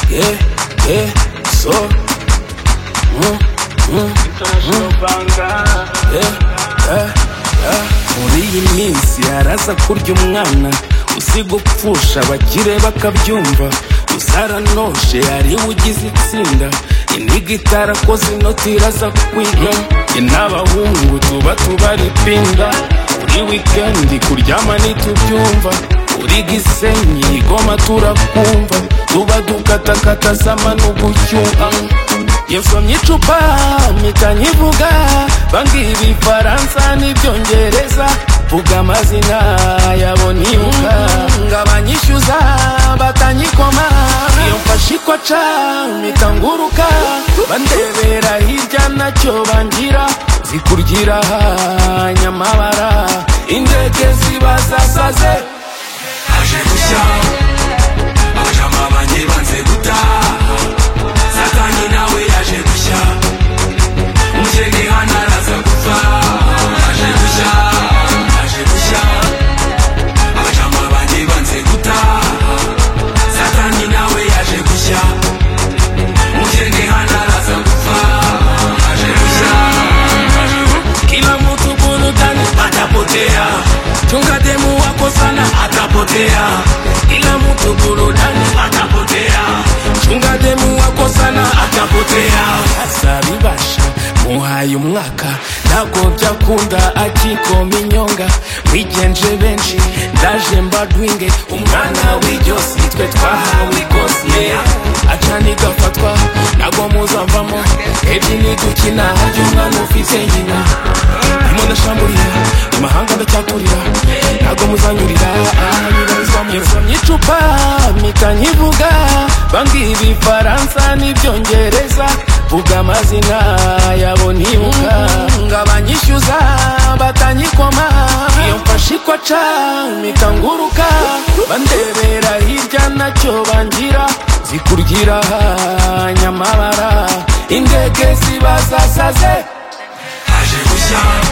yeah, yeah, so. Mm, mm, International Banga. yeah, yeah, yeah. Muri iyi minsi haraza kurya umwana usiga upfusha abakire bakabyumva uzaranonshe hariwe ugize itsinda iniga itarakoze inoti iraza kwiga njye n'abahungu tuba tubara ipinda buri wikendi kuryama ntitubyumva uri gisenyi igoma turakumva tuba dukatakata sama n'ugucyuha yasomye icupa mpita nkivuga bambwira ibifaransa n'ibyongereza vuga amazina yabo nibuka ngo abanyishyuza batanyikoma iyo mfashe ikoca mpita nguruka bandebera hirya nacyo bangira zikurgira nyamabara indege zibazasaze aje gushya abajama banjye banze gutaha satani nawe yaje gushya umukene hano araza gupfa aje gushya aje gushya abajama banjye banze gutaha satani nawe yaje gushya umukene hano araza gupfa aje gushya aje gushya kila mtu burudani atapotea chunga demu wako sana atapotea kila mtu burudani atapotea chunga demu wako sana atapotea azabibasha muhaye umwaka ntabwo byakunda akikoma inyonga mwigenje benshi ndaje mbadwinge umwana w'iryosi twe twahawe ikose acana igafatwa ntabwo muzavamo ebyiri nidukina harya umwana ufite nyina ndimo ndashamburiye amahanga ndacyaturira ntabwo muzanyurira ahabibarizwamo yasomye icupa mpita nkivuga bambwira ibifaransa n'ibyongereza vuga amazina yabo nibuka ngo abanyishyuza batanyikoma iyo mfashe ikoca mpita nguruka bandebera hirya nacyo bangira zikurgira nyamabara indege zibazasaze aje gushya